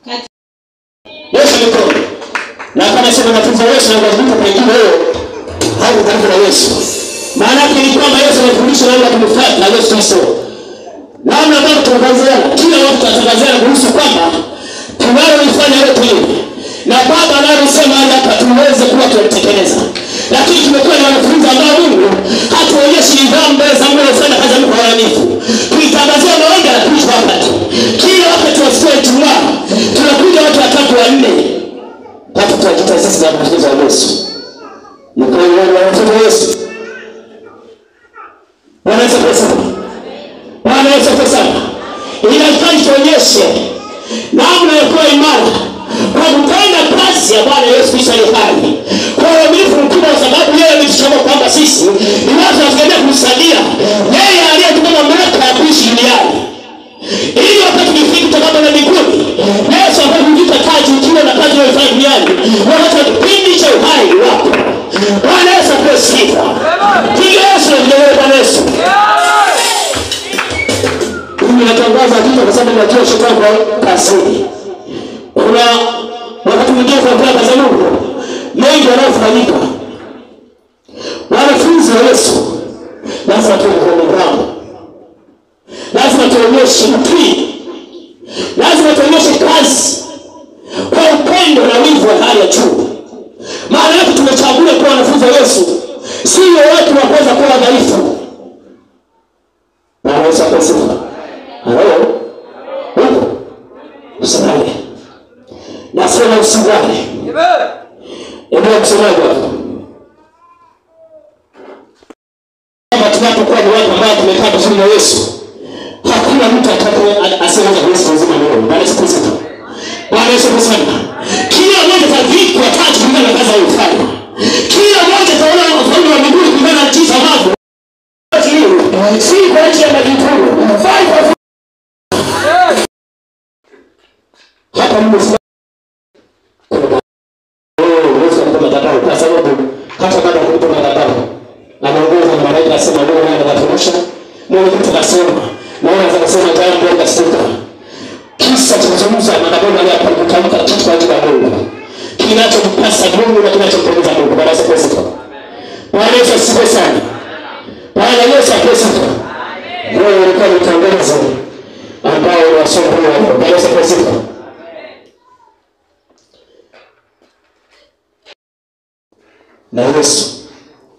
Kati- Yesu mikono. Na kama sema wanafunzi wa Yesu na wazungu pengine leo hao karibu na Yesu. Maana yake ni kwamba Yesu anafundisha namna ya kumfuata na Yesu Kristo. Namna ambavyo tunatangaziana, kila watu tunatangaziana kuhusu kwamba tunalolifanya yote hili na Baba analosema hali hapa tuweze kuwa tunalitekeleza. Lakini tumekuwa na wanafunzi ambao Mungu hatuonyeshi nidhamu mbele za Mungu anafanya kazi ya Mungu kwa uaminifu. Tuitangazia maombi na kuishi wakati. Kila wakati wa siku ya Ijumaa tunakuja watu watatu wanne hata tunajita sisi za wanafunzi wa Yesu. Ni kwa hiyo wanafunzi wa Yesu. Bwana Yesu asifiwe sana. Bwana Yesu asifiwe sana. Inahitaji tuonyeshe namna ya kuwa imara kwa kutenda kazi ya Bwana Yesu Kristo aliye hai kwa uaminifu mkubwa, kwa sababu yeye ametuchagua kwamba sisi ni watu tunategemea kumsaidia yeye aliyetupa mamlaka ya kuishi duniani ili wakati tukifika tutakapoenda mbinguni Yesu ambaye kujipa taji ukiwa na kazi unayofanya duniani wakati wa kipindi cha uhai wako. Bwana Yesu apewe sifa. Piga Yesu na vilele Bwana Yesu. Mimi natangaza kitu kwa sababu najua shetani kwa kazini. Kuna wakati mwingine tunafanya kazi ya Mungu mengi yanayofanyika. Wanafunzi wa Yesu lazima tuwe kwa nidhamu lazima tuonyeshe utii, lazima tuonyeshe kazi kwa upendo na wivu wa hali ya juu. Maana yake tumechagua kuwa wanafunzi wa Yesu, sio watu wa kuweza kuwa wadhaifu. Bwana Yesu apewe sifa. Halo, upo usilale, nasema usilale. Endelea kusemaje hapo? Kama tunapokuwa ni watu ambao tumekaa vizuri na Yesu, hakuna mtu atakaye asiyeweza kuishi uzima milele. Bwana Yesu Kristo. Bwana Yesu Kristo. Kila mmoja atavikwa taji kulingana na kazi aliyofanya. Kila mmoja ataona ufalme wa mbinguni kulingana na jinsi ambavyo si kwa ajili ya majukumu. Bali kwa hapa Mungu si Oh, Yesu alikuwa madhabahu kwa sababu hata baada ya kulipa madhabahu anaongoza na malaika asema leo naye anafundisha Mungu mtu akasema na wewe unaweza kusema jambo likasituka kisa cha kuzungumza madhabahu aliyopa kutamka kitu kwa ajili ya Mungu kinachompasa Mungu na kinachompendeza Mungu Bwana Yesu Kristo Bwana Yesu asifiwe sana Bwana Yesu asifiwe sana wewe ulikuwa ni tangazo ambao unasoma kwa leo Bwana Yesu asifiwe sana na Yesu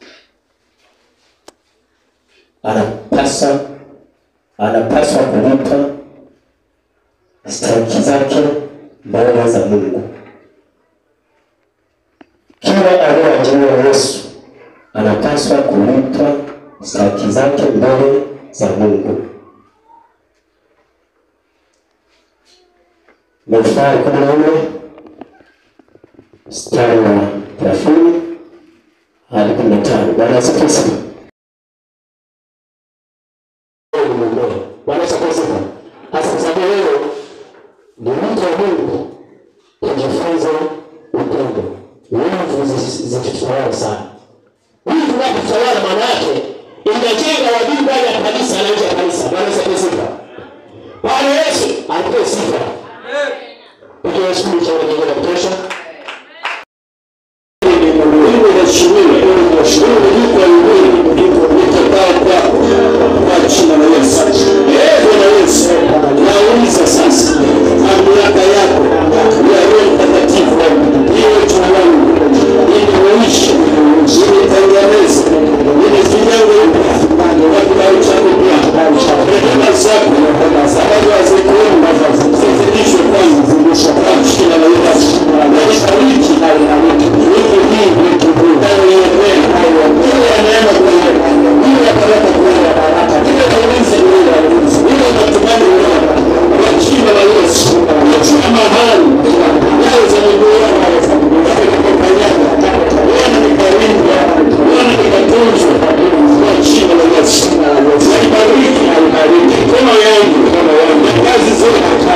anapasa anapaswa kulipa stahiki zake mbele za Mungu. Kila aliyeajiriwa Yesu anapaswa kulipa stahiki zake mbele za Mungu. Mithali kumi na nne mstari wa thelathini hadi kumi na tano. Bwana Yesu Kristo. Wewe ni muumini. Bwana Yesu Kristo. Hasa kwa sababu wewe ni mtu wa Mungu, ujifunze upendo. Wivu zi- zikitutawala sana. Wivu unapotawala, maana yake inajenga wadui ndani ya kanisa na nje ya kanisa. Bwana Yesu Kristo. Bwana Yesu alipewe sifa. Piga Yesu picha kwa jina la kutosha. Mungu inaheshimiwa, Mungu inaheshimiwa. Ndipo mbinguni ndipo nitakao kwako kwa jina la Yesu. Eh, Bwana Yesu, nauliza sasa mamlaka yako ya Roho Mtakatifu iwe juu yangu ili uishi, ili tengeneze, ili vinyango upya kwa kibali chako pia rehema zako sababu hazikuomba zizidishwe kwangu kwa jina la Yesu. Naibariki wiki hii ndani ya neema, iwe ya neema kweli, iwe ya baraka kweli, iwe ya ulinzi kweli, iwe ya matumaini kweli, kwa jina la Yesu. Kila mahali nyayo za miguu yangu zitakapokanyaga, Bwana nikalindwa, Bwana nikatunzwa, kwa jina la Yesu. Naibariki mikono yangu na kazi zote